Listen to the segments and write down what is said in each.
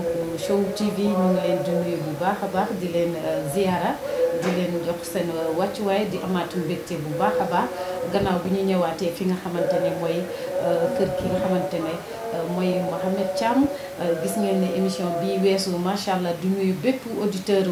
Show TV ñu ngi leen di nuyu bu baax a baax di leen ziara di leen jox seen wàccuwaay di amaatu mbégte bu baax a baax gannaaw bi ñu ñëwaatee fi nga xamante ne mooy kër ki nga xamante ne mooy Mohamed Thiam gis ngeen ne émission bii weesu macha allah di nuyu bépp auditeur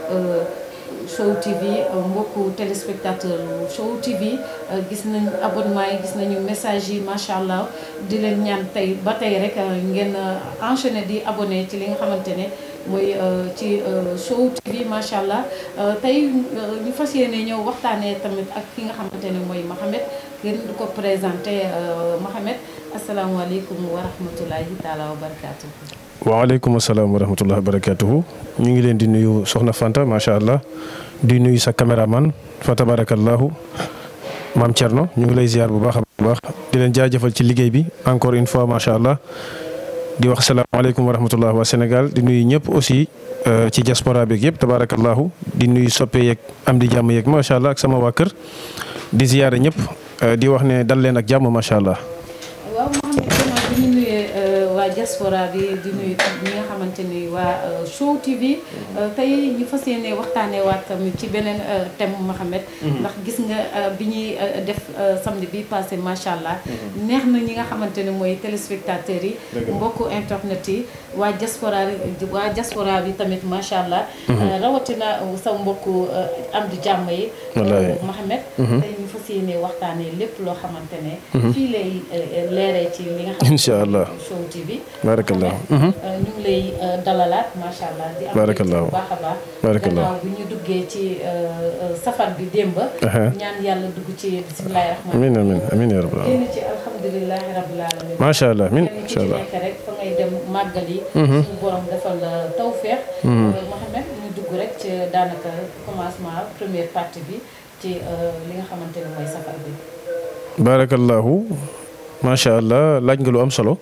Show TV mbokku téléspectateur Show TV gis nañ abonnement yi gis nañu message yi macha allah di leen ñaan tey ba tey rek ngeen enchaîner di abonné ci li nga xamante ne mooy ci Show TV macha allah tey ñu fas yéene ñëw waxtaanee tamit ak ki nga xamante ne mooy Mohamed ngeen di ko présenté Mohamed asalaamaaleykum wa rahmatulahi taala wa barakaatu. waaleykum salaam wa rahmatullahi wa barakatuhu ñu ngi leen di nuyu soxna Fanta macha allah di nuyu sa caméraman fa tabarakallahu maam Thierno ñu ngi lay ziar bu baax a baax di leen jaajëfal ci liggéey bi encore une fois macha allah di wax salaamaaleykum wa rahmatullah waa Sénégal di nuyu ñëpp aussi ci diaspora beeg yëpp tabarakallahu di nuyu soppe yeeg am di jàmm yeeg macha allah ak sama waa kër di ziare ñëpp di wax ne dal leen ak jàmm macha allah. waaw Mohamed gannaaw bi ñu nuyee waa diaspora bi di nuyu ñi nga xamante ni waa Show TV tey ñu fas yéene waxtaanee waat tamit ci beneen thème Mohamed ndax gis nga bi ñuy def samedi bi passé macha allah neex na ñi nga xamante ne mooy téléspectateurs yi mbokku internet yi waa diaspora waa diaspora bi tamit macha allah rawatina sa mbokku am di jàmm yi Mohamed tey ñu fas yéene waxtaanee lépp loo xamante ne fii lay leeree ci li nga xam incha allah Show TV barakallah ñu ngi lay dalalaat macha allah di am barakallah bu baax a baax barakallah gannaaw bi ñu duggee ci safar bi démb ñaan yàlla dugg ci bismillahi rahmaani amin amin amin ya rabbal alamin génn ci alhamdulilahi rabbil alamin macha allah amin kenn ku incha ci allah nekk rek fa ngay dem màggal yi suñu borom defal la tawfeex Mohamed ñu dugg rek ci daanaka commencement première partie bi ci li nga xamante ne mooy safar bi barakallahu macha allah laaj nga lu am solo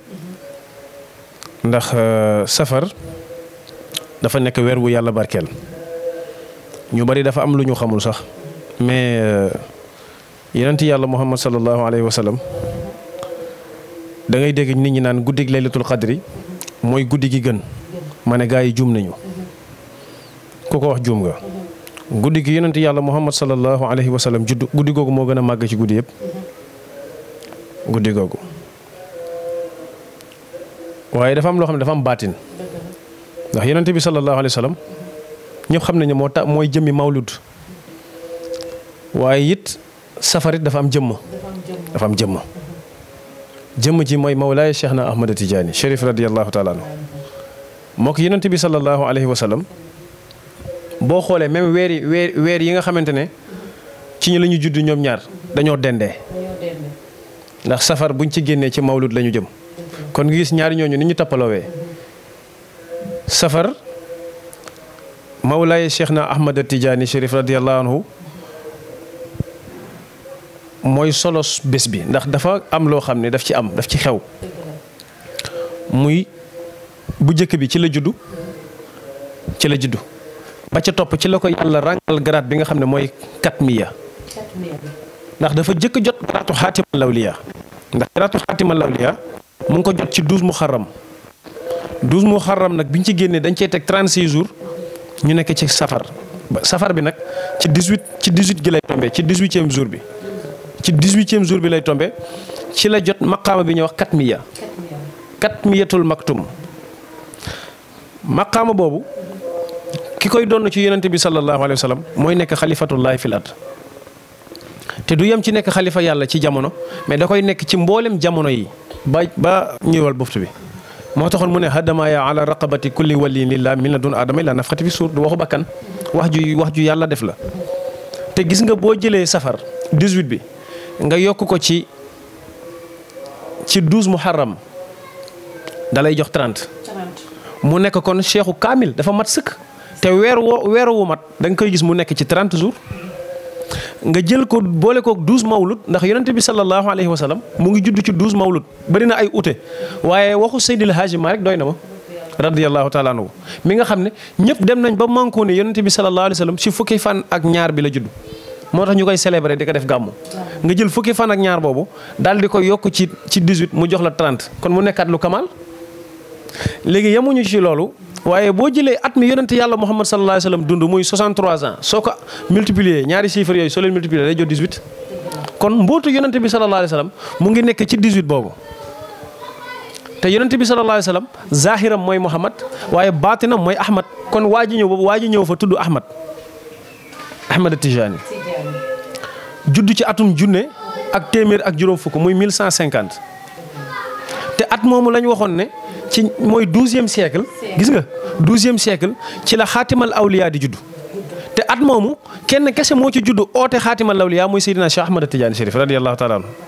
ndax safar dafa nekk weer wu yàlla barkeel ñu bari dafa am lu ñu xamul sax mais yonent yàlla muhammad sallallahu alayhi wa sallam da ngay dégg nit ñi naan guddig laylatul qadri mooy guddi gi gën ma ne gaa yi juum nañu ku ko wax juum nga guddi gi yonent yàlla muhammad sallallahu alayhi wa sallam judd guddi googu moo gën a màgg ci guddi yëpp guddi googu waaye dafa am loo xam ne dafa am baatin ndax yonent bi sallallahu alayhi wa sallam ñëpp xam nañu moo tax mooy jëmmi mawlud waaye it safarit dafa am jëmm dafa am jëmm jëmm ji mooy mawlaay Cheikh na Ahmad Tidiane Chérif radiyallahu taala anhu moo ko yonent bi sallallahu alayhi wa sallam boo xoolee même weer yi weer weer yi nga xamante ne ci ñu la ñu judd ñoom ñaar dañoo dendee dañoo dend ndax safar buñ ci génnee ci mawlud la ñu jëm kon nga gis ñaari ñooñu ni ñu tappaloowee safar mawlaay Cheikh na Ahmad Tidiane Chérif radiyallahu anhu mooy solos bés bi ndax dafa am loo xam ne daf ci am daf ci xew muy bu njëkk bi ci la juddu ci la juddu ba ca topp ci la ko yàlla ràngal garaat bi nga xam ne mooy katmiya ndax dafa jëkk jot garaatu xaatima lawliya ndax garaatu xaatima lawliya mu ngi ko jot ci douze muharram douze muharram nag bi ñu ci génnee dañ cey teg 36 jours ñu nekk ci safar safar bi nag ci 18 ci 18 gi lay tombé ci 18e jour bi ci 18e jour bi lay tombé ci la jot maqaama bi ñuy wax katmiya katmiyatul maktum maqaama boobu ki koy doon ci yonente bi sallallahu alayhi wa sallam mooy nekk xalifatullahi fil ard te du yem ci nekk xalifa yàlla ci jamono mais da koy nekk ci mboolem jamono yi ba ba ñëwal buftu bi moo taxoon mu ne hadamaaya ala raqabati kulli waliyin lillah min la dun aadama ila nafxati fi suur du waxu bakkan wax ju wax ju yàlla def la te gis nga boo jëlee safar 18 bi nga yokk ko ci ci 12 muharram da lay jox 30 mu nekk kon cheikhu kaamil dafa mat sëkk te weer woo weer wu mat da nga koy gis mu nekk ci 30 jours nga jël ko boole kook 12 mawlud ndax yonente bi sallallahu alayhi wa sallam mu ngi judd ci 12 mawlud bari na ay ute waaye waxu Seydil Haaji Maalik doy na ma radiyallahu taala anhu mi nga xam ne ñëpp dem nañ ba manko ne yonente bi sallallahu alayhi wa sallam si fukki fan ak ñaar bi la judd moo tax ñu koy célébrer di ko def gàmmu nga jël fukki fan ak ñaar boobu daal di ko yokk ci ci 18 mu jox la 30 kon mu nekkaat lu kamal léegi yemuñu ci loolu waaye boo jëlee at mi yonente yàlla Muhammad sallallahu alayhi wa sallam dund muy 63 ans soo ko multiplier ñaari chiffres yooyu soo leen multiplier day jot 18. kon mbootu yonente bi sallallahu alayhi wa sallam mu ngi nekk ci 18 boobu te yonente bi sallallahu alayhi wa sallam zahiram mooy Muhammad waaye baatinam mooy Ahmad kon waa ji ñëw waa ji ñëw fa tudd Ahmad Ahmad Tijani judd ci atum junne ak téeméer ak juróom fukk muy 1150 te at moomu lañ waxoon ne ci mooy douzième siècle gis nga douzième siècle ci la xaatimal awliya di judd te at moomu kenn kese moo ci judd oote xaatimal awliya muy Seydina Cheikh Ahmad Tidiane Chérif radiyallahu taala anhu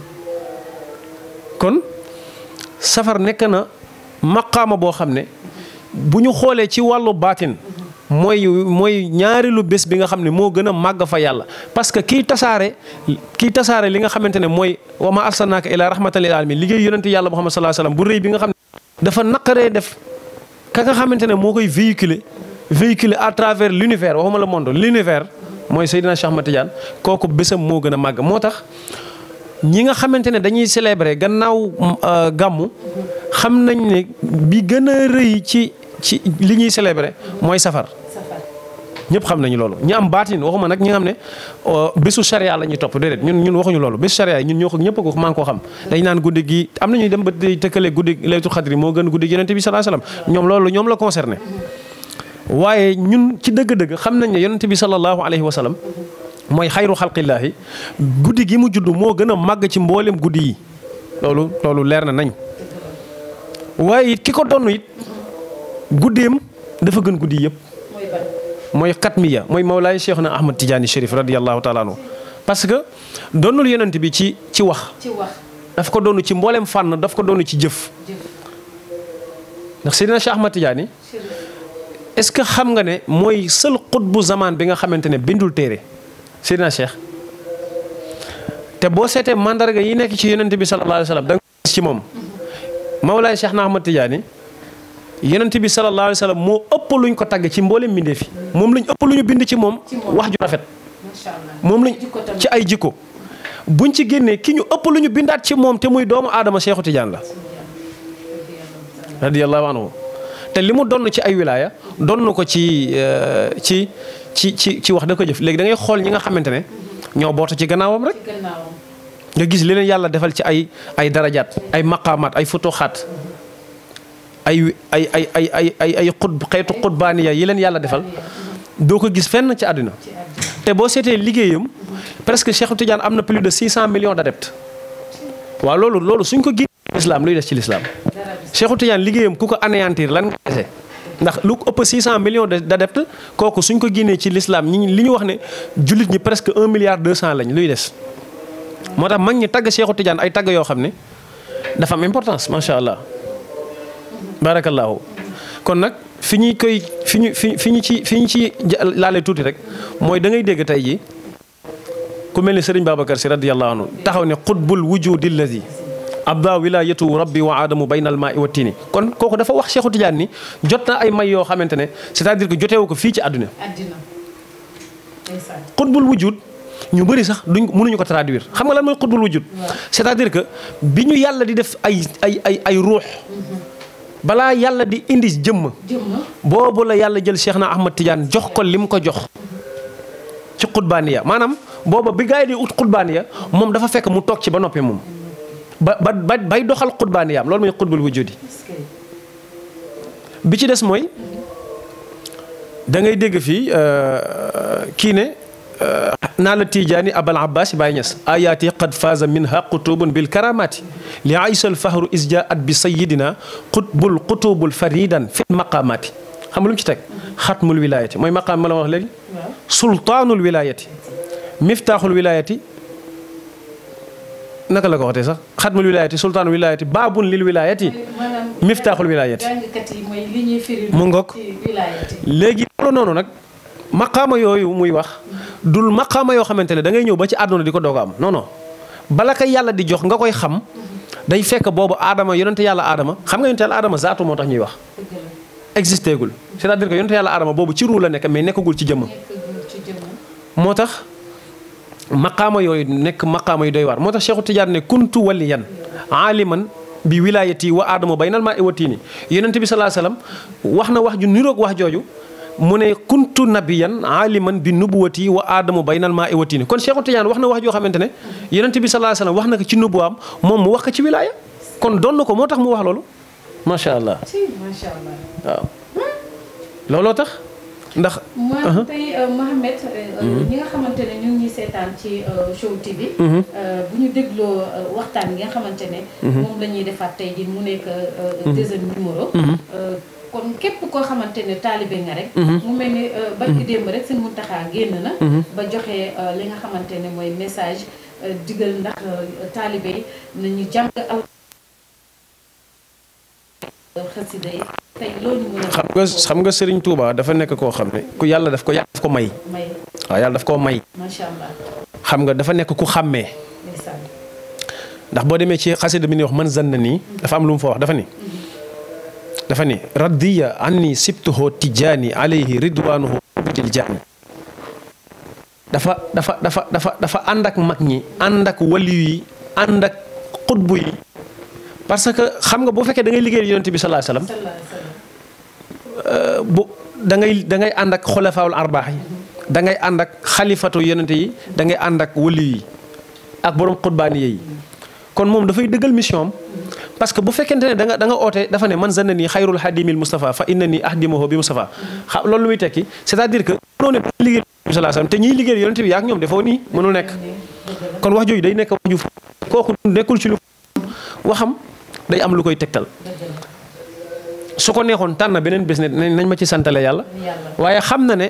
kon safar nekk na maqaama boo xam ne bu ñu xoolee ci wàllu baatin mooy mooy ñaareelu bés bi nga xam ne moo gën a màgg fa yàlla parce que kiy tasaare kiy tasaare li nga xamante ne mooy wa ma arsalnaaka ila rahmatan lil alamin liggéey yonente yàlla Muhammad sallallahu alayhi wasallam bu rëy bi nga xam ne dafa naqaree def ka nga xamante ne moo koy véhiculer véhiculer à travers l'univers waxuma le monde l'univers mooy Seydina Cheikh Ahmad Tidiane kooku bésam moo gën a màgg moo tax ñi nga xamante ne dañuy célébrer gannaaw gàmmu xam nañ ne bi gën a rëy ci ci li ñuy célébrer mooy safar ñëpp xam nañu loolu ñi am baatin waxuma nag ñi nga xam ne bésu charia la ñuy topp déedéet ñun ñun waxuñu loolu bésu charia yi ñun ñoo ko ñëpp ko maa ngi koo xam dañ naan guddi gi am na ñuy dem ba day tëkkale guddi laylatul xadri moo gën guddi yonente bi sallallahu alayhi wasallam ñoom loolu ñoom la concerné waaye ñun ci dëgg-dëgg xam nañ ne yonente bi sallallahu alayhi wasallam mooy xayru xalqillaahi guddi gi mu judd moo gën a màgg ci mboolem guddi yi loolu loolu leer na nañ waaye it ki ko donn it guddeem dafa gën guddi yëpp mooy xatmiya mooy Mawlaay Cheikhna Ahmad Tidiane Chérif radiyallahu taala anhu parce que doonul yonent bi ci ci wax daf ko doonu ci mboolem fànn daf ko doonu ci jëf ndax Seydina Cheikh Ahmad Tidiane est-ce que xam nga ne mooy seul xutbu zaman bi nga xamante ne bindul téere Seydina Cheikh te boo seetee mandarga yi nekk ci yonent bi sallallahu alayhi wa sallam da nga gis ci moom Mawlaay Cheikhna Ahmad Tidiane yonent bi sallallahu alayhi wa sallam moo ëpp luñ ko tagg ci mboolem mbindee fi moom lañ ëpp lu ñu bind ci moom wax ju rafet moom lañ ci ay jikko buñ ci génnee ki ñu ëpp lu ñu bindaat ci moom te muy doomu aadama Cheikhu Tidiane la radiyallahu anhu te li mu donn ci ay wilaaya donn ko ci ci ci ci ci wax da ko jëf léegi da ngay xool ñi nga xamante ne ñoo bootu ci gannaawam rek nga gis li leen yàlla defal ci ay ay darajaat ay maqaamaat ay futuxaat ay ay ay ay ay ay ay xut xeetu xutbaaniya yi leen yàlla defal doo ko gis fenn ci àdduna te boo seetee liggéeyam presque Cheikh Tidiane am na plus de 600 millions d'adeptes waaw loolu loolu suñ ko génnee l'islam luy des ci l'islam Cheikh Tidiane liggéeyam ku ko anéantir lan nga dese ndax lu ko ëpp 600 millions d'adeptes kooku suñ ko génnee ci l'islam ñi li ñu wax ne jullit ñi presque 1 milliard 200 lañ luy des moo tax mag ñi tagg Cheikh Tidiane ay tagg yoo xam ne dafa am importance macha allah. barakallahu kon nag fi ñuy koy fi ñu fi fi ñu ci fi ñu ci laale tuuti rek mooy da ngay dégg tey ji ku mel ni Serigne Babacar si radiyallahu anhu taxaw ne xutbul wujudi alladi abda wilayatu rabbi wa aadamu bayna al maai wa tiini kon kooku dafa wax Cheikhu Tidiane ni jot na ay may yoo xamante ne c'est-à-dire que joteewu ko fii ci àdduna xutbul wujud ñu bëri sax duñ mënuñu ko traduire xam nga lan mooy xutbul wujud c'est-à-dire que bi ñu yàlla di def ay ay ay ay ruux balaa yàlla di indi jëmm boobu la yàlla jël Cheikh na Ahmad Tidiane jox ko lim ko jox ci xutbaaniya maanaam booba bi gaa yi di ut xutbaaniya moom dafa fekk mu toog ci ba noppi moom ba ba bay doxal xutbaaniyaam loolu mooy xutbul wujudi bi ci des mooy da ngay dégg fii kii ne naa la tijaani abal abbas Baye Niass ayaati qad faaza minha qutubun bil karamati li aysal fahru isjaat bi sayidina qutbul qutubul faridan fi maqamati xam nga lu mu ci teg xatmul wilayati mooy maqaam ma la wax léegi sultaanul wilayati miftaaxul wilayati naka la ko waxtee sax xatmul wilayati sultaanul wilayati baabun lil wilayati miftaaxul wilayati mu ngoog léegi loolu noonu nag maqaama yooyu muy wax dul maqaama yoo xamante ne da ngay ñëw ba ci àdduna di ko doog a am non non bala kay yàlla di jox nga koy xam day fekk boobu aadama yonente yàlla aadama xam nga yonente yàlla aadama zaatu moo tax ñuy wax existé gul c'est-à-dire que yonente yàlla aadama boobu ci ruu la nekk mais nekkagul ci jëmm moo tax maqaama yooyu nekk maqaama yu doy waar moo tax Cheikhu Tidiane ne kuntu waliyan aaliman bi wilaayati wa aadama baynal maa iwatiini yonent bi salaa salaam wax na wax ju niroog wax jooju mu ne kuntu nabiyan aliman bi nubuwati wa aadamu baynal maa iwatiini kon Cheikhu Tidiane wax na wax joo xamante ne yonent bi salaa salaam wax na ko ci nubuwaam moom mu wax ko ci wilaaya kon doon na ko moo tax mu wax loolu macha allah macha allah waaw looloo tax ndax. ma tey Mohamed ñi nga xamante ne ñu ngi ñuy seetaan ci Show TV. bu ñu dégloo waxtaan yi nga xamante ne. moom la ñuy defaat tey jii mu nekk deuxième numéro. kon képp koo xamante ne taalibe nga rek. mu mel ni barki démb rek seen Muntaxa génn na. ba joxe li nga xamante ne mooy message digal ndax taalibe yi nañu jàng al xasida yi tey loolu mën a. xam nga xam nga Serigne Touba dafa nekk koo xam ne ku yàlla daf ko yàlla daf ko may. may waaw yàlla daf koo may. macha allah xam nga dafa nekk ku xàmmee. ndeysaan ndax boo demee ci xasida bi ni wax man zanna nii dafa am lu mu fa wax dafa ni dafa ni radiya anni sibtuhu tijaani alayhi ridwanuhu budil jaani dafa dafa dafa dafa dafa ànd ak mag ñi ànd ak waliyu yi ànd ak xutbu yi parce que xam nga boo fekkee da ngay liggéeyal yonent bi sallallahu alayhi wasallam sallallahu alayhi wa sallam bu da ngay da ngay ànd ak xulafaawul arbaax yi da ngay ànd ak xalifatu yonent yi da ngay ànd ak waliyu yi ak borom xutbaani yi kon moom dafay dëggal mission am parce que bu fekkente ne da nga da nga oote dafa ne man zanna nii xayrul hadimil Moustapha fa inna nii ahdimahu bi Moustapha xa loolu lu muy tekki c'est-à-dire que mënoo ne liggéey bi sallallahu alayhi wasallam te ñiy liggéey yonent bi yaa ak ñoom defoo nii mënul nekk kon wax jooju day nekk wax ju kooku nekkul ci lu waxam day am lu koy tegtal su ko neexoon tànn beneen bés ne nañ ma ci santale yàlla waaye xam na ne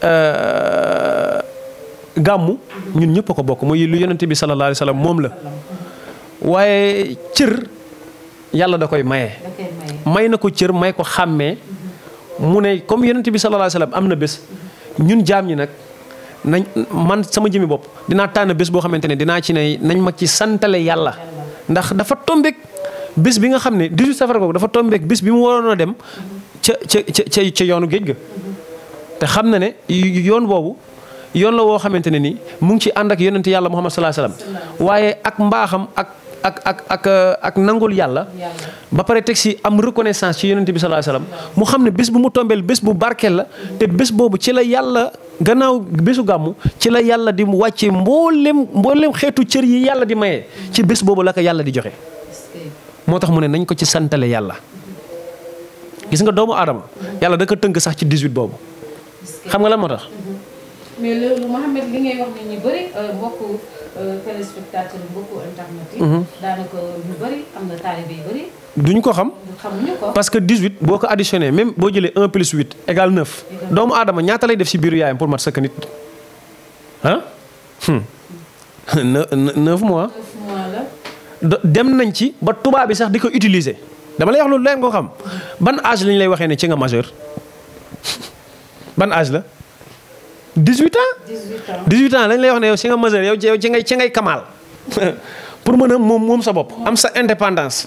gàmmu ñun ñëpp a ko bokk muy lu yonent bi sallallahu alayhi wasallam moom la waaye cër yàlla da koy maye. da koy maye. may na ko cër may ko xàmmee mu ne comme yonent bi sallallahu alayhi wasallam am na bés ñun jaam ñi nag nañ man sama jëmi bopp dinaa tànn bés boo xamante ne dinaa ci ne nañ ma ci santale yàlla ndax dafa tombeek bés bi nga xam ne 18 safar googu dafa tombeek bés bi mu waroon a dem ca ca ca ca yoonu géej ga te xam na ne yoon boobu yoon la woo xamante ne ni mu ngi ci ànd ak yonent yàlla Muhammad sallallahu alayhi wasallam waaye ak mbaaxam ak ak ak ak ak nangul yàlla ba pare teg si am reconnaissance ci yonent bi sallallahu alayhi wasallam mu xam ne bés bu mu tombeel bés bu barkeel la te bés boobu ci la yàlla gannaaw bésu gàmmu ci la yàlla di wàcce mboolem mboolem xeetu cër yi yàlla di maye ci bés boobu la ko yàlla di joxe moo tax mu ne nañ ko ci santale yàlla gis nga doomu aadama yàlla da ko tënk sax ci 18 boobu xam nga lan moo tax mais loolu Mouhamed li ngay wax ni ñu bëri mbokku téléspectateur mbokku internet yi. daanaka ñu bëri am na taalibe yu bëri duñ ko xam xamuñu ko. parce que 18 boo ko additionné même boo jëlee 1 plus 8 égale 9 doomu aadama ñaata lay def si biiru yaayam pour mat sëkk nit ah. 9 mois. neuf mois la. do- dem nañ ci ba tubaab bi sax di ko utiliser dama lay wax loolu leen nga xam ban âge lañ lay waxee ne ci nga majeur ban âge la 18 ans. 18 ans 18 ans lañ lay wax ne yow ci nga majeur yow ci yow ci ngay ci ngay kamaal pour mën a moom moom sa bopp am sa indépendance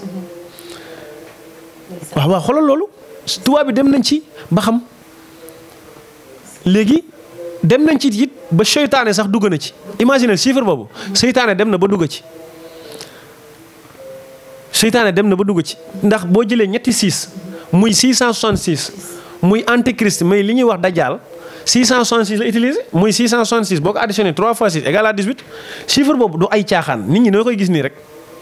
waaw waaw xoolal loolu tubaab bi dem nañ ci ba xam léegi dem nañ ci it ba seytaane sax dugg na ci imagine chiffre boobu seytaane dem na ba dugg ci seytaane dem na ba dugg ci ndax boo jëlee ñetti 6 muy 666 muy antichrist muy li ñuy wax dajaal 666 la utilisé muy 666 boo ko additionné 3 fois 6 égale à 18 chiffre boobu du ay caaxaan nit ñi noo koy gis nii rek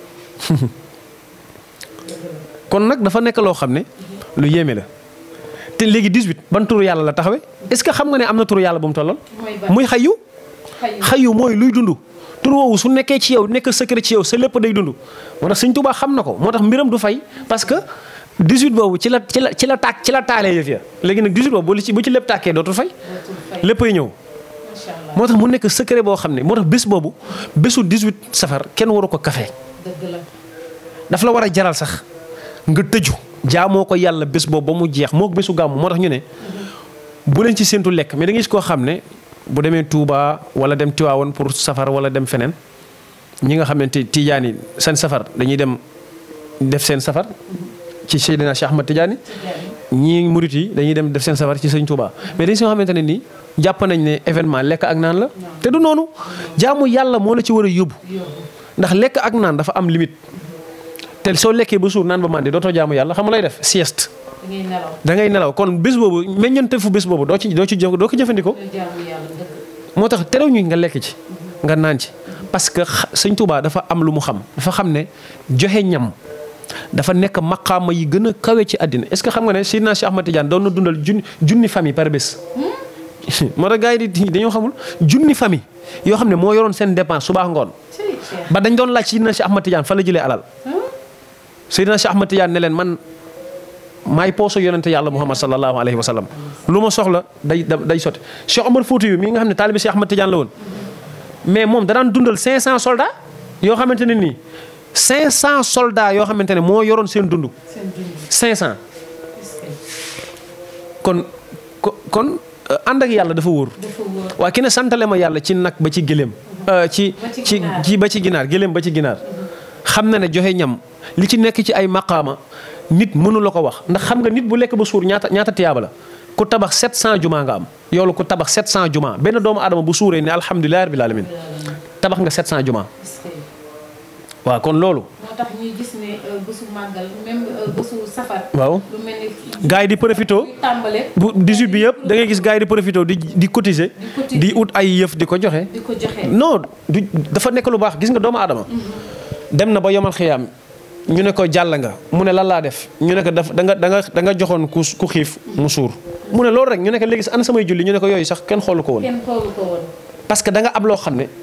kon nag dafa nekk loo xam ne lu yéeme la te léegi 18 ban turu yàlla la taxawee est-ce que xam nga ne am na turu yàlla bu mu tollal mooy ban muy xayu xayu xayu mooy luy dund tur woowu su nekkee ci yow nekk secret ci yow sa lépp day dund moo tax Sëñ Tuubaa xam na ko moo tax mbiram du fay parce que 18 boobu ci la ci la ci la tàkk ci la taalee yëf ya léegi nag 18 boobu bu ci bu ci lépp tàkkee dootul fay dootul fay léppay ñëw macha allah moo tax mu nekk secret boo xam ne moo tax bés boobu bésu 18 safar kenn waru ko kafe dëgg la daf la war a jaral sax nga tëju jaamoo ko yàlla bés boobu ba mu jeex moo bésu gàmmu moo tax ñu ne bu leen ci séentu lekk mais da ngay gis koo xam ne bu demee Touba wala dem Tiwaawoon pour safar wala dem feneen ñi nga xamante Tijaan yi seen safar dañuy dem def seen safar ci Seydina Cheikh Ahmad Tidiane ñii murit yi dañuy dem def seen safar ci sëñ Touba mais dañ si xamante ne nii jàpp nañ ne événement lekk ak naan la te du noonu jaamu yàlla moo la ci war a yóbbu ndax lekk ak naan dafa am limite te soo lekkee ba suur naan ba màndi dootoo jaamu yàlla xam nga lay def sieste da ngay nelaw da ngay nelaw kon bés boobu meññante fu bés boobu doo ci doo ci jëf doo ko jëfandikoo nga jaamu yàlla dëgg moo tax terew ñu nga lekk ci nga naan ci parce que xa- sëñ Touba dafa am lu mu xam dafa xam ne joxe ñam dafa nekk maqaama yi gën a kawe ci àddina est-ce que xam nga ne Seydina Cheikh Ahmad Tidiane doon na dundal junni junni famille par bés. moo tax gars yi di dañoo xamul junni famille yoo xam ne moo yoroon seen dépense suba ak ngoon ci Cheikh ba dañ doon laaj Seydina Cheikh Ahmad Tidiane fa la jëlee alal Seydina Cheikh Ahmad Tidiane ne leen man maay pooso yonente yàlla Muhammad sallallahu alayhi wa sallam lu ma soxla day day sotti Cheikh Omar Fouti yu mii nga xam ne taalibi Cheikh Ahmad Tidiane la woon mais moom da daan dundal 500 soldats yoo xamante ne nii 500 soldats yoo xamante ne moo yoroon seen dund seen dund 500 est-ce que kon ko- kon euh, ànd ak yàlla dafa wóor dafa wóor waa ki ne santale ma yàlla ci nag ba ci gëléem euh, ci Ba ci ci ginaar. ji ba ci ginaar gëléem ba ci ginaar xam na ne joxe ñam li ci nekk ci ay maqaama nit mënu la ko wax ndax xam nga nit bu lekk ba suur ñaata ñaata tiyaaba la ku tabax 700 juma nga am yow la ku tabax 700 juma benn doomu aadama bu suuree ne alhamdulilah rabbil alamin tabax nga 700 juma est-ce que waaw kon loolu moo tax ñuy gis ne euh, bésu màggal même euh, bésu safar waaw lu mel ni gars yi di profito buy tàmbale bu 18 bi yëpp da ngay gis gars yi di profito di di cotiser cotiser. di ut ay yëf di ko joxe di ko joxe non du dafa nekk lu baax gis nga doomu aadama dem na ba yomal xiyaam ñu ne ko jàll nga mu ne lan laa def ñu ne ko daf da nga da nga da nga joxoon ku ku xiif mu suur mu ne loolu rek ñu ne ko léegi ana samay julli ñu ne ko yooyu sax kenn xoolu ko woon kenn xoolu ko woon parce que da nga am loo xam ne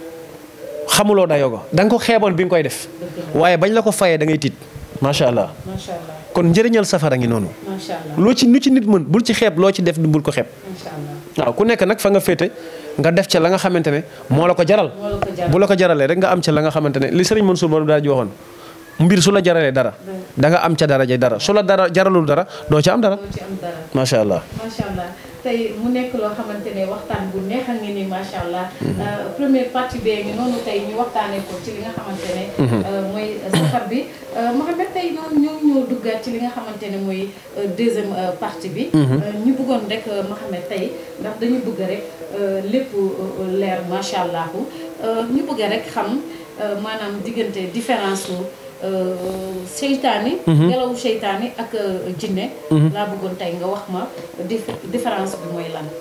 xamuloo dayoo ko da nga ko xeeboon bi nga koy def waaye bañ la ko fayee da ngay tiit macha allah macha allah kon njëriñal safara ngi noonu macha allah loo ci nu ci nit mën bul ci xeeb loo ci def bul ko xeeb macha allah waaw ku nekk nag fa nga féete nga def ca la nga xamante ne moo la ko jaral moo la ko jaral. bu la ko jaralee rek nga am ca la nga xamante ne li sëriñ Mansour Ba daal ji waxoon mbir su la jaralee dara da nga am ca dara jay dara su la dara jaralul dara doo ca am dara doo ci am dara macha allah macha allah tey mu nekk loo xamante ne waxtaan bu neex a ngi ni macha allah Euh, première partie bee ngi noonu tey ñu waxtaanee ko ci li nga xamante ne euh, mooy safar bi Euh, Mohamed tey noonu ñoo ñoo duggaat ci li nga xamante ne mooy euh, deuxième euh, partie bi Euh, ñu bëggoon rek euh, Mohamed tey ndax dañu bëgg rek euh, lépp euh, leer macha allah Euh, ñu bëgg rek xam euh, maanaam diggante différence su euh, seytaane ngelawu seytaane ak euh, jinne laa bëggoon tey nga wax ma dif- différence bi mooy lan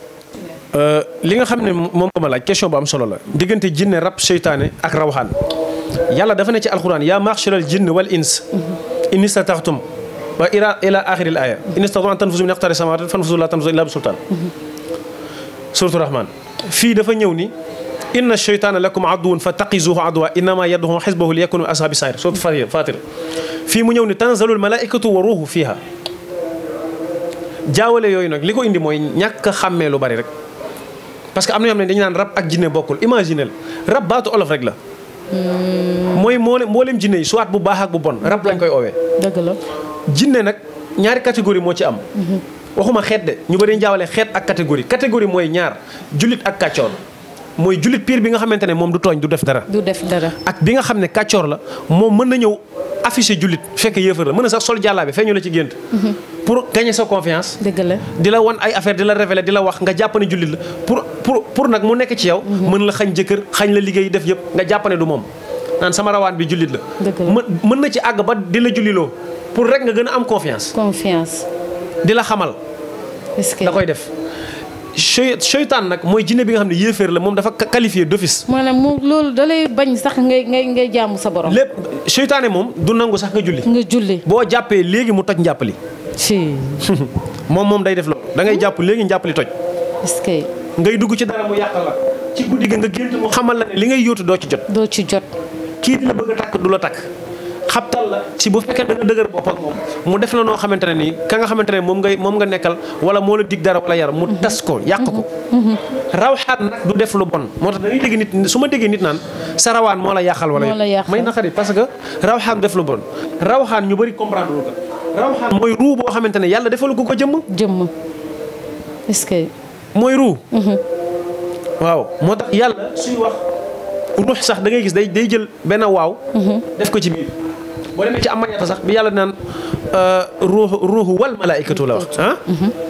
li nga xam ne moom nga ma laaj question bu am solo la diggante jinne rab seytaane ak rawxaan yàlla dafa ne ci alxuraan yaa maxsharal jinn wal ins in istataxtum wa ila ila axiril aya in istatatu an tanfusu min aqtari samawati fanfusu la tanfusu illa bi sultaan suratu rahman fii dafa ñëw ni inna sheytaana lakum aduwun fa taqizuhu aduwa innama yadduhu xisbahu li yakunu min ashabi sair suratu fatir fii mu ñëw ni tanzalul malaikatu wa ruuhu fiha jaawale yooyu nag li ko indi mooy ñàkk a xàmmee lu bari rek parce que am na yoo xam ne dañu naan rab ak jinne bokkul imaginel rab baatu olof rek la mooy mboolem mboolem jinne yi soit bu baax ak bu bon rab lañ koy oowee dëgg la jinne nag ñaari catégorie moo ci am waxuma xeet de ñu bëri jaawale xeet ak catégorie catégorie mooy ñaar jullit ak kàccoor mooy jullit pire bi nga xamante ne moom du tooñ du def dara du def dara ak bi nga xam ne kàccoor la moom mën na ñëw affiché jullit fekk yéefar la mën na sax sol jàllaabe feeñu la ci gént pour gagner sa confiance dëgg la di la wan ay affaire di la révéler di la wax nga jàpp ne jullit la pour pour pour nag mu nekk ci yow mën la xañ jëkkër xañ la liggéey def yëpp nga jàpp ne du moom naan sama rawaan bi jullit la Dëgg la. mën mën na ci àgg ba di la julliloo pour rek nga gën a am confiance confiance di la xamal est-ce que da koy def chey seytaan nag mooy jinne bi nga xam ne yéeféer la moom dafa qualifié d'office maanaam mu loolu dalay bañ sax ngay ngay ngay jaamu sa borom lépp seytaane moom du nangu sax nga julli nga julli boo jàppee léegi mu toj njàppali ci moom moom day def loolu da ngay jàpp léegi njàppali toj est-ce que ngay dugg ci dara mu yàqal la ci guddi gi nga gént mu xamal la ne li ngay yóotu doo ci jot doo ci jot kii di la bëgg a takk du la takk xabtal la si bu fekkee da nga dëgër bopp ak moom mu def la noo xamante ne nii ka nga xamante ne moom ngay moom nga nekkal wala moo la dig dara wala yar mu tas ko yàq ko rawxaan nag du def lu bon moo tax da ngay dégg nit su ma déggee nit naan sa rawaan moo la yàqal wala Moo la yàqal. may naqari parce que rawxaan du def lu bon rawxaan ñu bëri comprendre lu ko rawxaan mooy ruu boo xamante ne yàlla defalu ko ko jëmm jëmm est-ce que mooy ruu waaw moo tax yàlla suy wax ruux sax da ngay gis day day jël benn waaw def ko ci biir boo demee ci amañata sax bi yàlla naan ruuxu ruuxu wal malaaykatu la wax ah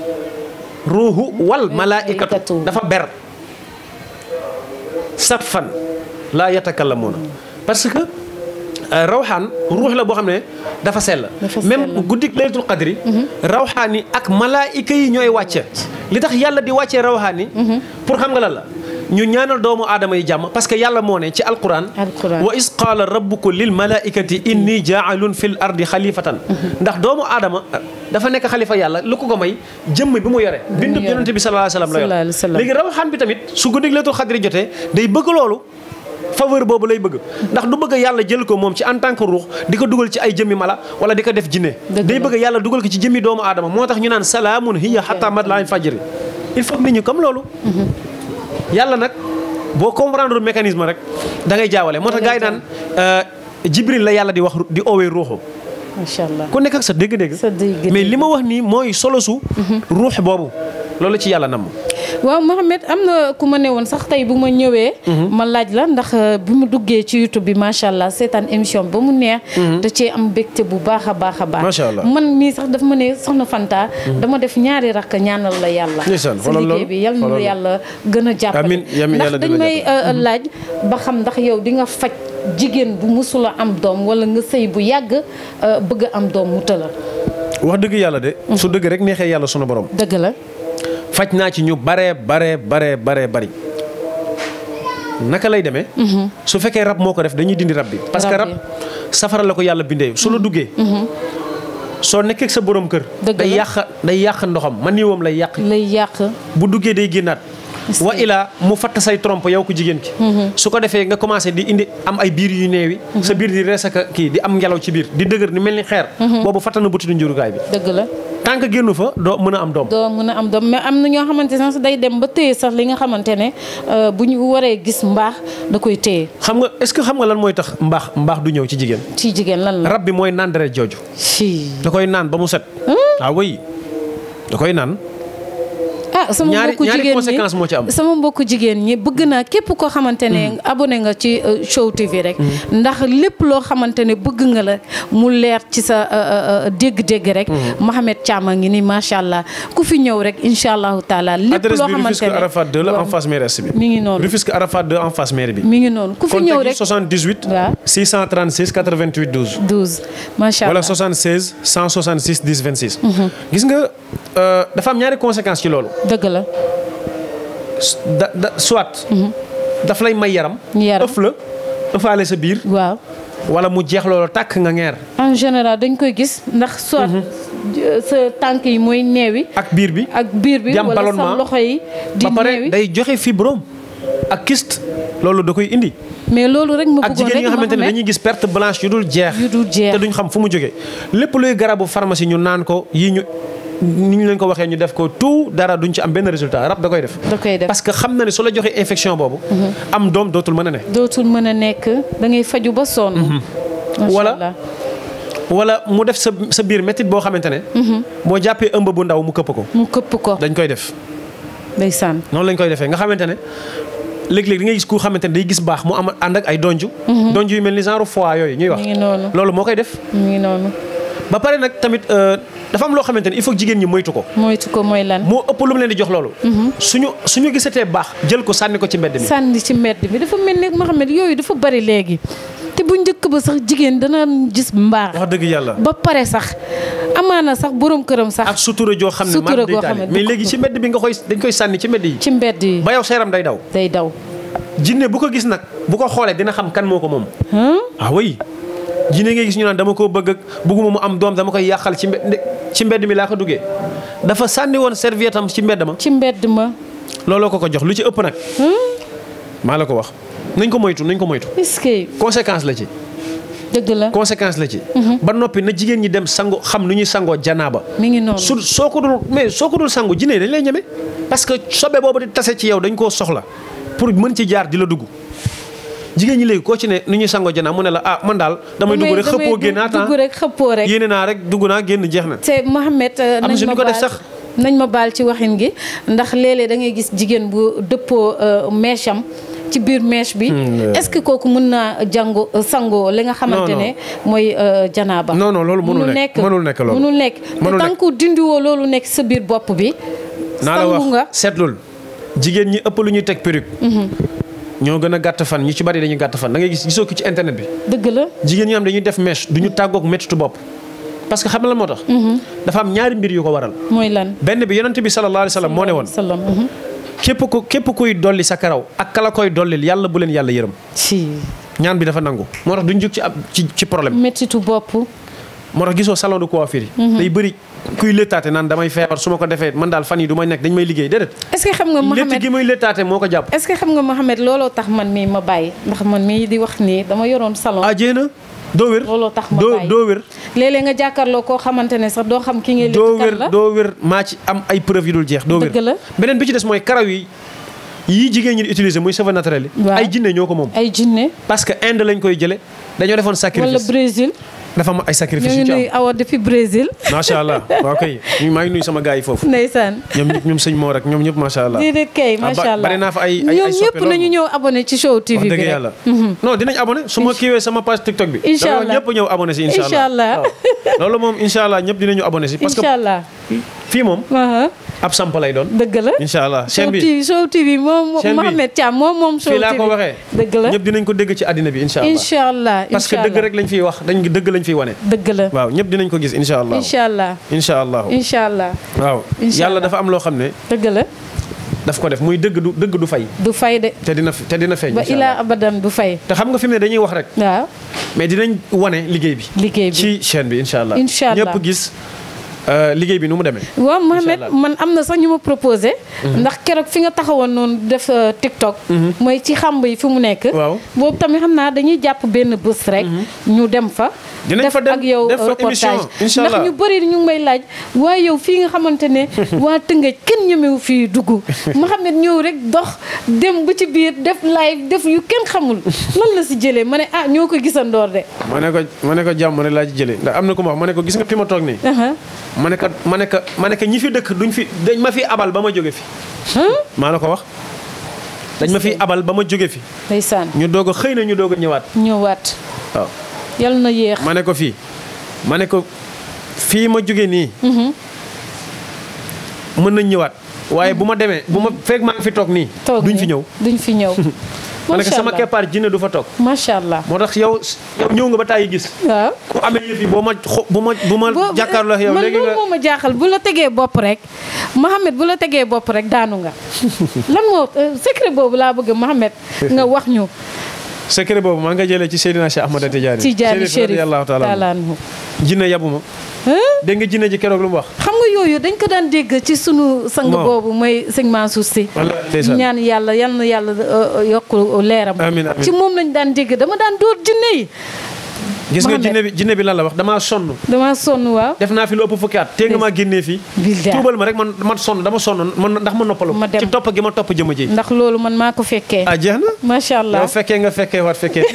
ruuxu wal malaaykatu dafa ber sat fan laa yatakallamuuna parce que rawxaan ruux la boo xam ne dafa sell Dafa même sell. guddik laylatul qadri rawxaan yi ak malaayika yi ñooy wàcce li tax yàlla di wàccee rawxaan yi pour xam nga lan la ñu ñaanal doomu aadama yi jàmm parce que yàlla moo ne ci alquran Alquran. wa is qaala rabbuka lil malaikati inni jaalun fil ardi xalifatan ndax doomu aadama dafa nekk xalifa yàlla lu ko ko may jëmm bi mu yore bindu yore. yonente bi sallallahu alayhi wa sallam la Sallallahu alayhi wa yor sallam. léegi rawxaan bi tamit su guddik laylatul qadri jotee day bëgg loolu faveur boobu lay bëgg ndax du bëgg yàlla jël ko moom ci en tant que ruux di ko dugal ci ay jëmmi mala wala di ko def jinne Dëgg day la. bëgg yàlla dugal ko ci jëmmi doomu aadama moo tax ñu naan salaamun hiya hatta matla'il fajri il faut que nit ñi comme loolu yàlla nag boo comprendre mécanisme rek da ngay jaawale moo tax gars yi naan euh, jibril la yàlla di wax di oowee ruuxu macha allah ku nekk ak sa dégg-dégg Sa dégg-dégg. mais li ma wax nii mooy solo su ruux boobu loolu ci yàlla nam waaw Mohamed am na ku ma ne woon sax tey bu ma ñëwee. ma laaj la ndax euh, bi mu duggee ci YouTube bi macha allah seetaan émission ba mu neex. da cee am mbégte bu baax a baax a baax. Macha allah. man mii sax dafa ma ne soxna Fanta. dama def ñaari rakk ñaanal la yàlla. Ndeysaan, sa xoolal liggéey loolu, bi yal na xoolal la loolu. yàlla gën a jàppale. Amiin, amiin, ndax yàlla dañ dina may euh, laaj ba xam ndax yow di nga faj jigéen bu musula am doom wala nga sëy bu yàgg euh, bëgg a am doom mu tëla. wax dëgg yàlla de su dëgg rek neexee yàlla sunu borom dëgg la. faj naa ci ñu bare bare bare bare bari naka lay demee su fekkee rab moo ko def dañuy dindi rab bi parce que Rab rab bi. safara la ko yàlla bindee su la duggee soo nekkee ak sa borom kër Dëgg day la. yàq day yàq ndoxam man nii woom lay yàq lay yàq. bu duggee day génnaat Est-ce wa que- ilaa mu fatt say trompe yow ko jigéen ki su ko defee nga commencé di indi am ay biir yu neewi sa biir di rees ak kii di am ngelaw ci biir di dëgër ni mel ni xeer boobu fatt na butitu njurukaay bi dëgg la. tant que génnu fa doo mën a am doom doo mën a am doom mais am na ñoo xamante ne sax day dem ba téye sax li nga xamante ne euh, bu ñu waree gis mbaax da koy téye xam nga est-ce que xam nga lan mooy tax mbaax mbaax du ñëw ci jigéen ci jigéen lan la. rab bi mooy naan deret jooju fii da koy naan ba mu set ah oui da koy naan ah sama Ñaari- mbokku ñaari jigéen conséquence moo ci am. ñi sama mbokku jigéen ñi bëgg naa képp koo xamante ne abonné nga ci euh, Show TV rek ndax lépp loo xamante ne bëgg nga la mu leer ci sa euh, euh, dégg-dégg rek Mohamed Thiam a ngi ni macha allah ku fi ñëw rek incha allahu taala lépp adresse loo bi xamante Rufisque ne Arafat 2 la en waaw, face mairie est bi mi ngi noonu Rufisque Arafat 2 en face mairie bi mi ngi noonu ku fi ñëw contact rek yi 78 waaw. 636 88 12 12 macha wala allah 76 166 10 26 gis nga euh, dafa am ñaari conséquences ci loolu dëgg la da da soit daf lay may yaram Yaram. ëf la ëfaale sa biir waaw wala mu jeex loolu tàkk nga ngeer en général dañ koy gis ndax soit euh, sa tànk yi mooy neewi ak biir bi ak biir bi di am wala sa ballonnement. loxo yi di ba pare neewi day joxe fibrome ak kyste loolu da koy indi mais loolu rek ma ak bëggoon jigéen yi rek nga xamante ne Mohamed, dañuy gis perte blanche yu dul jeex yu dul jeex te duñ xam fu mu jógee lépp luy garabu pharmacie ñu naan ko yii ñu ni ñu leen ko waxee ñu def ko tout dara duñ ci am benn résultat rab da koy def da koy def parce que xam na ne su la joxee infection boobu am doom dootul mën a ne dootul mën a nekk da ngay faju ba sonn Macha Wala- Allah. wala mu def sa sa biir métit boo xamante ne boo jàppee ëmb bu ndaw mu këpp ko mu këpp ko dañ koy def ndeysaan noonu lañ koy defee nga xamante ne léeg-léeg di nga gis ku xamante ne day gis baax mu am ànd ak ay donju donju yu mel ni genre foie yooyu ñuy wax mi ngi noonu loolu moo koy def mi ngi noonu ba pare nag tamit euh, dafa am loo xamante ne il faut que jigéen ñi moytu ko moytu ko mooy lan moo ëpp lu mu leen di jox loolu suñu suñu gisatee baax jël ko sànni ko ci mbedd mi sànni ci mbedd bi dafa mel ni Mohamed yooyu dafa bari léegi te bu njëkk ba sax jigéen dana gis mbaax wax dëgg yàlla ba pare sax amaana sax borom këram sax ak sutura joo xam ne Sutura mar day goo taali xam ne mais du ko- léegi ci mbedd bi nga koy dañ koy sànni ci mbedd yi ci mbedd yi ba yow sa yaram day daw day daw jinne bu ko gis nag bu ko xoolee dina xam kan moo ko moom Hum? ah oui jinne ngay gis ñu naan dama koo bëgg ak bëgguma mu am doom dama koy yàqal ci mbedd ci mbedd mi laa ko duggee dafa sànni woon serviette am ci mbedd ma ci mbedd ma looloo ko ko jox lu ci ëpp nag maa la ko wax nañ ko moytu nañ ko moytu est-ce que conséquence la ci dëgg la conséquence la ci ba noppi na jigéen ñi dem sango xam nu ñuy sangoo janaaba mi ngi noonu su soo ko dul mais soo ko dul sangu jinne dañ lay ñeme parce que sobe boobu di tase ci yow dañ koo soxla pour mën ci jaar di la dugg jigéen ñi léegi koo ci ne nu ñuy sangoo janaa mu ne la ah man daal damay dugg rek xëppoo génn dugg rek xëppoo rek yéene naa rek dugg naa génn jeex na te Mohamed euh, Am na nañ si ma ñu ko def baal sax. nañ ma baal ci waxin gi ndax léeg-léeg da ngay gis jigéen bu dëppoo euh, mèche am ci biir mèche bi est-ce que kooku mën naa jàngo sangoo li nga xamante non. ne mooy euh, janaaba Non, non, loolu mënul nekk. mënul nekk loolu. mënul nekk te Mënul tant nekk. que dindiwoo loolu nekk sa biir bopp bi naa la sangu wax nga seetlul jigéen ñi ëpp lu ñuy teg perruque ñoo gën a gàtt fan ñu ci bari dañuy gàtt fan da ngay gis gisoo ko ci internet bi dëgg la jigéen ñi am dañuy def mèche du ñu tàggoog méttitu bopp parce que xam nga la moo tax dafa am ñaari mbir yu ko waral mooy lan benn bi yonent bi sallallahu alayhi wa sallam moo ne woon salaam mhm. képp ku képp kuy dolli sa karaw ak kala koy dollil yàlla bu leen yàlla yërëm ci ñaan bi dafa nangu moo tax duñ jóg ci ab ci ci problème méttitu bopp moo tax gisoo salon de coiffure yi day bëri kuy léttaate naan damay feebar su ma ko defee man daal fan yi du may nekk dañ may liggéey déedéet est-ce que xam nga létt Mohamed gi muy léttaate moo ko jàpp est-ce que xam nga Mohamed looloo tax man mii ma bàyyi ndax man mii di wax nii dama yoroon salon ah jéena doo wér looloo tax ma doo bàyyi doo wér léeg-léeg nga jàkkaarloo koo xamante ne sax doo xam ki ngay doo létt kan wér la doo wér maa ci am ay preuve yu dul jeex doo wér Dëgg la. beneen bi ci des mooy karaw yi yii jigéen ñi di utiliser muy cheveux naturel yi Waaw. ay jinne ñoo ko moom ay jinne parce que Inde lañ koy jële dañoo defoon wala sacrifice Brésil dafa am ay ñoo sacrifice ngi yu ci am nuyu awa depuis Brésil macha allah waaw kay ñu maa ngi nuyu sama gars yi foofu ndeysaan ñoom ñëpp ñoom sëñ moo rek ñoom ñëpp macha allah déedéet kay Ah, ba- macha allah bari naa fa ay- ay- ay ñoom soppe ñëpp lool nañu moom. ñëw abonné ci show TV wax bi dëgg rek yàlla non dinañ abonné su ma kiiwee sama page TikTok bi Incha dama allah. ñëpp ñëw abonné si incha allah Incha allah. waaw. loolu moom incha allah ñëpp dinañu abonné si parce que incha allah fii moom aha ab samp lay doon dëgg la incha allah show chaîne bi TV show TV moom Chaîne bi. Mohamed Thiam moom moom show fii laa TV ko waxee dëgg la ñëpp dinañ ko dégg ci àddina bi incha allah incha allah parce que incha dëgg allah. rek lañ fiy wax dañ dëgg lañ fiy wane dëgg la waaw ñëpp dinañ ko gis incha allah incha allah incha allah incha allah waaw Incha yàlla allah. dafa am loo xam ne dëgg la daf ko def muy dëgg du dëgg du fay du fay de te dina te dina feeñ ba incha ilaa allah abadan du fay te xam nga fi mu ne dañuy wax rek waaw mais dinañ wane liggéey bi liggéey bi ci chaîne bi incha allah Incha allah. ñëpp gis euh, liggéey bi nu mu demee waaw Mohamed allah. man am na sax ñu ma proposé ndax keroog fi nga taxawoon noonu def euh, TikTok mooy ci xamb yi fi mu nekk Waaw. boobu tamit xam naa dañuy jàpp benn bés rek ñu dem fa Dinañ def fa dem, ak yow def fa reportage émission, incha ndax allah. ñu bëri ñu ngi may laaj waaye yow fii nga xamante ne waa Tëngéej kenn ñemewu fii dugg Mohamed ñëw rek dox dem ba ci biir def live def yu kenn xamul lan la si jëlee ma ne ah ñoo ko gisandoor de ma ne ko ma ne ko jàmm rek laa ci jëlee ndax am na ku ma wax ma ne ko gis nga fi ma toog nii aha ma ne ko ma ne ko ma ne ko ñi fi dëkk duñ fi dañ ma fi abal ba ma jóge fi maa la ko wax dañ ma fi abal ba ma jóge fi ndeysaan ñu doog a xëy na ñu doog a ñëwaat ñëwaat waaw yal na yéex ma ne ko fii ma ne ko fii ma jóge nii mën nañ ñëwaat waaye bu ma demee bu ma fekk maa ngi fi toog nii toog duñ ni. fi ñëw duñ fi ñëw ma ne ko macha sama allah keppaar jinne du fa toog macha allah moo tax yow yow ñëw nga ba tàyyi gis waaw ku amee yëf yi boo ma xo bu ma bu ma boo- jàkkaarloo ak yow man léegi loolu nga moo ma jaaxal bu la tegee bopp rek Mohamed bu la tegee bopp rek daanu nga lan moo euh, secret boobu laa bëgg Mohamed nga wax ñu secret boobu maa nga jëlee ci Seydina Cheikh Ahmada Tidiane ci jaani Chérif radiyallahu taala anhu. taala anhu jinne yabu ma Hein? dégg nga jinne ji keroog lu mu wax xam nga yooyu dañ ko daan dégg ci sunu sang Bon. boobu mooy sëñ Mansour Sy Wallaahi ndeysaan. ñaan yàlla yal na yàlla euh, yokk leeram Amiin, amiin. ci moom lañ daan dégg dama daan dóor jinne yi gis nga Mohamed. jinne bi jinne bi lan la wax damaa sonn dama sonn waaw def naa fi lu ëpp fukki at tee nga maa génnee fii Billahi. tuubal ma rek man man sonn dama sonn man ndax ma noppalu Ma dem. ci topp gi ma topp jëma ji ndax loolu man maa ko fekkee ah jeex na macha allah yow fekkee nga fekkee waat fekkee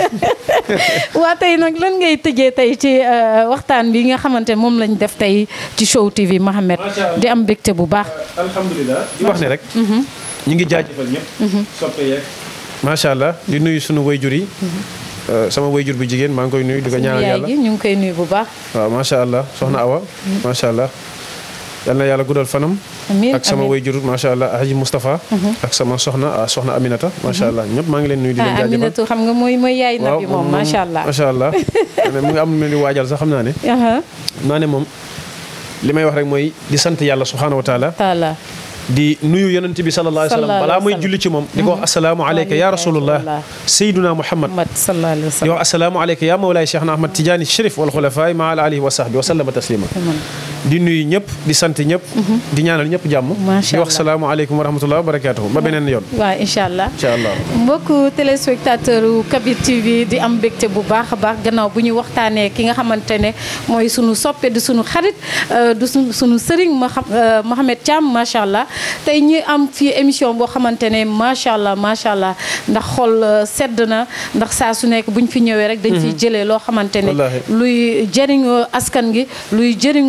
waa tey nag lan ngay tëjee tey ci euh, waxtaan bi nga xamante ne moom lañ def tey ci show TV Mohamed Macha Allah. di am mbégte bu baax alhamdulilah di wax ne rek ñu ngi jaajëfal ñëpp soppe yeeg macha allah di nuyu sunu wayjur yi Euh, sama wayjur bu jigéen maa ngi koy nuyu di ko suñu ñaanal yaay yàlla gi ñu ngi koy nuyu bu baax waaw macha allah soxna Awa macha allah yal na yàlla guddal fanam amiin ak sama amiin. wayjur macha allah Haji Moustapha ak sama soxna ah, soxna Aminata macha allah ñëpp maa ngi leen nuyu di leen ah jaajëfal Aminatu xam nga mooy mooy yaay nabi moom macha allah macha allah ne mu ngi am lu di waajal sax xam naa ne aha naa ne moom li may wax rek mooy di sant yàlla subhanahu wa taala taala di nuyu yonent bi sallallahu alayhi wa sallam Sallallahu balaa alayhi wa muy sallam. julli ci moom di ko wax asalaamu aleyka ya rasulullah sayyiduna muhammad Muhammad sallallahu alayhi wa di sallam wax asalaamu aleyka ya mawlaay cheikhna ahmad tidiane sharif wal xulafaay ma ala alihi wa sahbi wa sallama taslima di nuyu ñëpp di sant ñëpp di ñaanal ñëpp jàmm Macha di wax Allah. salaamu aleykum wa rahmatullah wa barakatuhu ba beneen yoon waaw incha allah incha allah mbokku téléspectateur u Kabir TV di am mbégte bu baax a baax gannaaw bu ñu waxtaanee ki nga xamante ne mooy sunu soppe di sunu xarit euh, du sunu sunu sëriñ ma xam euh, Mohamed Thiam macha allah tey ñi am fii émission boo xamante ne macha allah macha allah ndax xol euh, sedd na ndax saa su nekk bu ñu fi ñëwee rek dañ fiy jëlee loo xamante ne Wallaahi. luy jëriñu askan gi luy jëriñu euh,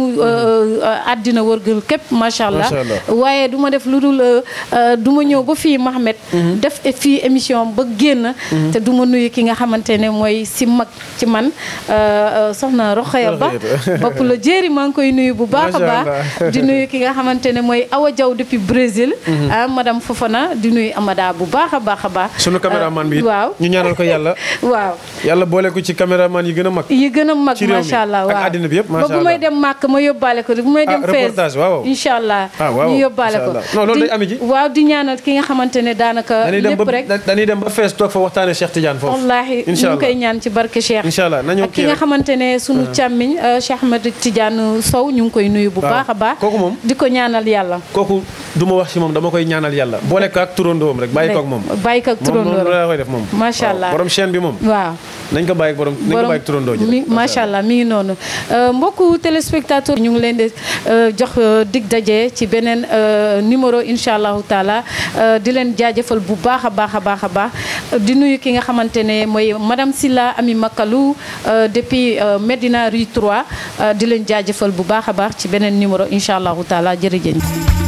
àddina wërgal képp macha allah Macha Allah. waaye du ma def lu dul du ma ñëw ba fii Mohamed def fii émission ba génn te du ma nuyu ki nga xamante ne mooy si mag ci man euh, euh, soxna Rokhaya Ba Rokhaya. bopp la jéeri maa ngi koy nuyu bu baax a Macha baax Allah. di nuyu ki nga xamante ne mooy Awa Diaw depuis Brésil ah madame Fofana di nuyu Amada bu baax a baax a baax sunu caméraman bi it waaw ñu ñaanal ko yàlla waaw yàlla boole ko ci caméraman yi gën a mag yi gën a mag Ci réew mi macha allah ak waaw àddina bi yëpp, ba macha bu may Allah. dem màkk ma yóbbaale ko bu may Ah, dem fees reportage, waaw. incha allah Ah, waaw, ñu yóbbaale macha ko Allah. Non, loolu Di- day ami ji. waaw di ñaanal ki nga xamante ne daanaka dañuy dem lépp ba rek dañuy dem ba fees toog fa waxtaane Cheikh Tidiane foofu wallaahi ñu incha ngi koy allah ñaan ci barke Cheikh incha allah nañu ak ki kii nga rek. xamante ne sunu càmmiñ euh, Cheikh Ahmed Tidiane Sow ñu ngi koy nuyu bu Waaw. baax a baax Kooku moom. di ko ñaanal yàlla kooku du ma wax ci moom dama koy ñaanal yàlla boole ko ak turandoom rek bàyyi ko ak moom bàyyi ko ak moom moom turandoo la koy def moom Macha waaw. Allah. borom chaîne bi moom waaw nañ ko bàyyi ak borom nañ ko bàyyi ak turandoo ji mi rek. macha allah mi ngi noonu Euh, mbokku téléspectateur ñu ngi leen di euh, jox euh, dig daje ci beneen euh, numéro incha allahu taala Euh, di leen jaajëfal bu baax a baax a baax a baax Euh, di nuyu ki nga xamante ne mooy madame Silla Ami Makalou euh, depuis euh, Medina Rue 3 euh, di leen jaajëfal bu baax a baax ci beneen numéro incha allahu taala jërëjëf.